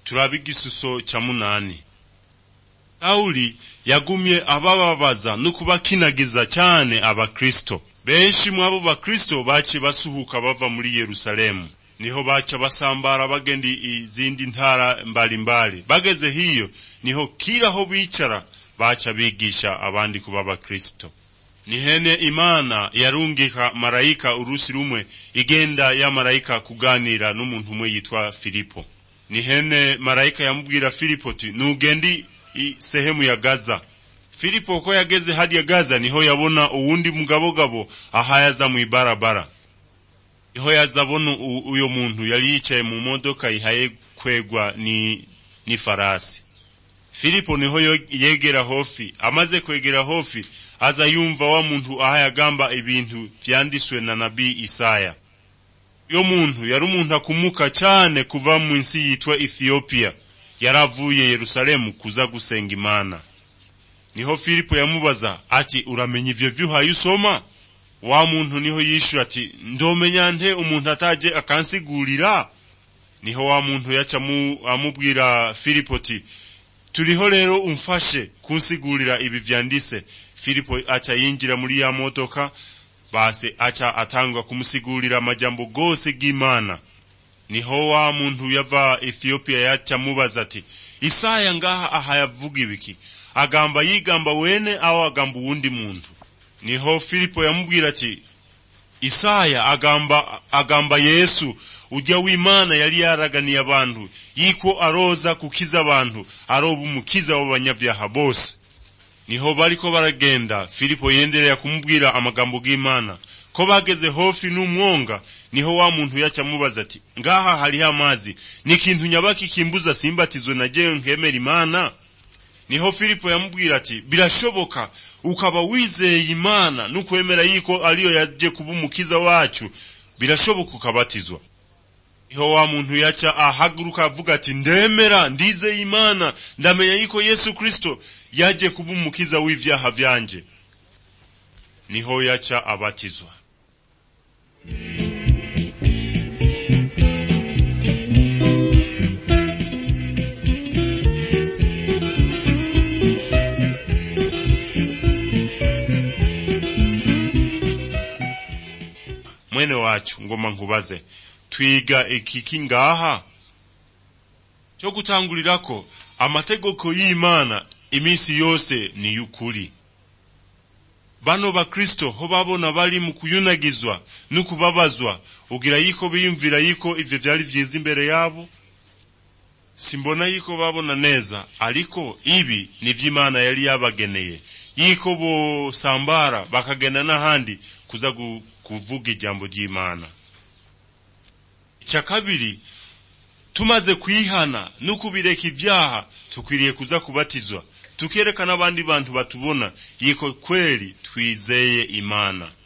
turabe igisuso cya munani sawuli yagumye abababaza no kubakinagiza cyane abakristo benshi mu abo bakristo baciye basuhuka bava muri yerusalemu niho baca basambara bagenda izindi ntara mbalimbali bageze hiyo niho kila aho bicara baca bigisha abandi kuba abakristo nihene imana yarungika marayika urusi rumwe igenda ya marayika kuganira n'umuntu umwe yitwa filipo nihene marayika yamubwira filipo ti nugendi sehemu ya gaza filipo ko yageze hadiya gaza niho yabona uwundi mugabogabo ahayaza mu ibarabara niho yazabona uyo muntu yari yicaye mu modoka ihaye kwegwa ni, ni farasi filipo niho yegera hofi amaze kwegera hofi aza yumva wa muntu ahayagamba ibintu vyanditswe na nabii isaya yo muntu yari umuntu akumuka cyane kuva mu nsi yitwa ethiopia yaravuye yerusalemu kuza gusenga imana niho filipo yamubaza ati uramenya ivyo vyuhaye usoma wa muntu niho yishura ati ndomenya nte umuntu ataje akansigurira niho wa muntu yaca amubwira filipo ati turiho rero umfashe kunsigurira ibi vyandise filipo aca yinjira muri ya modoka base aca atangwa kumusigurira amajambo gose g'imana niho wa muntu yava ethiopia yaca mubaza ati isaya ngaha aha yavuga ibiki agamba yigamba wene aho agamba uwundi muntu niho filipo yamubwira ati isaya agamba agamba yesu ujya w'imana yari yaraganiye abantu yiko aroza kukiza abantu aroba umukiza w'abanyabyaha bose niho bariko baragenda filipo yenderera kumubwira amagambo g'imana ko bageze hofi n'umwonga niho wa muntu yaca amubaza ati ngaha hariho amazi ni ikintu nyabaki kimbuza simbatizwe na jewe nkemera imana niho filipo yamubwira ati birashoboka ukaba wizeye imana n'ukwemera yiko ariyo yaje kuba umukiza wacu birashoboka ukabatizwa niho wa muntu yaca ahaguruka avuga ati ndemera ndizeye imana ndamenya yiko yesu kristo yaje kuba umukiza w'ivyaha vyanje niho yaca abatizwa mwene wacu ngoma nkubaze twiga ikiki ngaha cyo gutangurirako amategeko y'imana iminsi yose ni y'ukuri bano bakristo ho babona bari mu kuyunagizwa no kubabazwa ugira yiko biyumvira yiko ivyo vyari vyiza imbere yabo simbona yiko babona neza ariko ibi ni vy'imana yari yabageneye yiko bosambara bakagenda n'ahandi kuza kuvuga ijambo ry'imana icya kabiri tumaze kwihana no kubireka ibyaha tukwiriye kuza kubatizwa tukereka n'abandi bantu batubona yiko kweli twizeye imana